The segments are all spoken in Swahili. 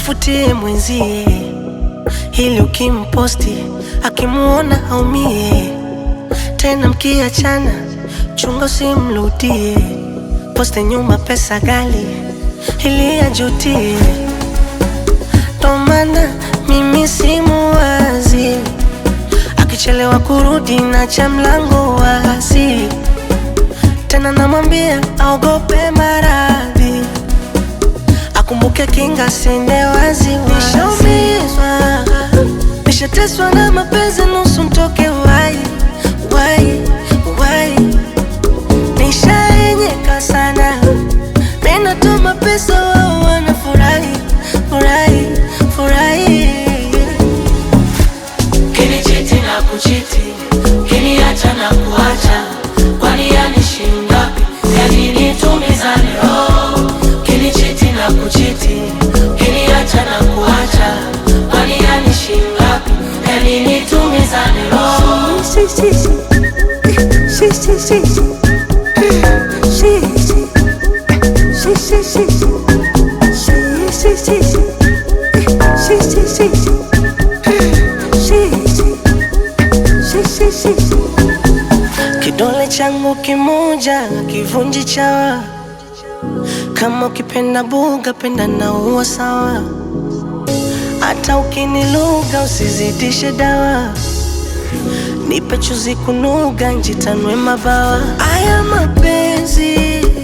mfutie mwenzie, ili ukimposti akimuona aumie. Tena mkiachana, chunga usimrudie, poste nyuma pesa gali ili ajutie. Ndo maana mimi simuwazi, akichelewa kurudi na cha mlango wazi, tena namwambia aogope maradhi akumbuke kinga sende wazi nishaumizwa nishateswa na mapenzi nusu mtoke wai wai wai nishaenyeka sana minatuma pesa wao wanafurahi furahi furahi Kinichiti na kuchiti, kiniacha na kuacha, kwani yanishi ngapi? Yani nitumizane roho. Kinichiti na kuchiti, kiniacha na kuacha, kwani yanishi ngapi? Yani nitumizane roho. Si, si, si. Si, si, si, si. Si, si. Si, si, si, si. Si, si, si, si. Si, si, si, si. Si, si. Si, si, si. Kidole changu kimoja kivunji chawa, kama ukipenda buga penda na uwa sawa, hata ukiniluga usizidishe dawa nipe chuzi kunuga njitanwe mabawa. Aya mapenzi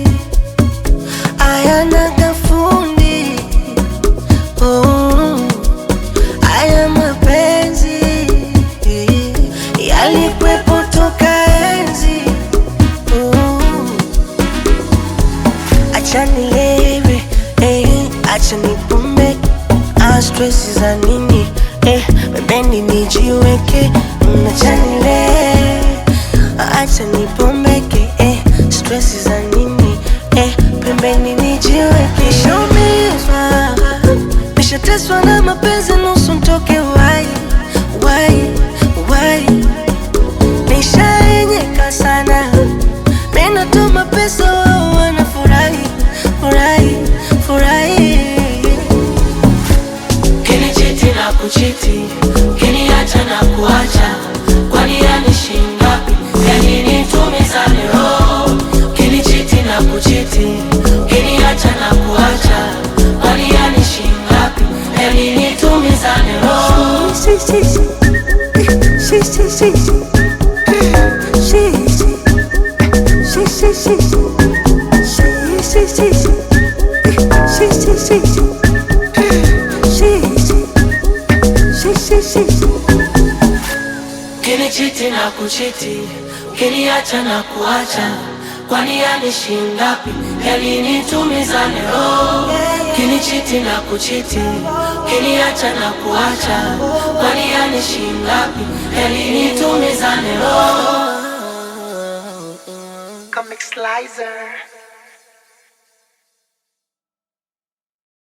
ayana gafundi oh. Aya mapenzi yalikwepo toka enzi oh. Acha nilewe eh, acha nipumbe ah, stress za nini eh, pembeni nijiweke Mm, acha nilewe acha nipombeke eh, stress za nini eh, pembeni nijiweke nishaumizwa nishateswa na mapenzi nusu mtoke wai wai wai nishaenyeka sana minatuma pesa wao wanafurahi furahi furahi Kinichiti na kuchiti, kiniacha na kuacha, kwani yanishi ngapi? Yani nitumizane roho. Kinichiti na kuchiti, kiniacha na kuacha, kwani yanishi ngapi? Yani nitumizane roho. Si, si, si. Si, si, si, si. Si, si. Si, si, si, si. Si, si, si, si. Si, si, si, si. Si, si. Si, si, si, si. Kinichiti na kuchiti, kiniacha na kuacha, kwani yanishi ngapi? Yani nitumizane roho. Kinichiti na kuchiti, kiniacha na kuacha, kwani yanishi ngapi? Yani nitumizane roho. Comic Slicer.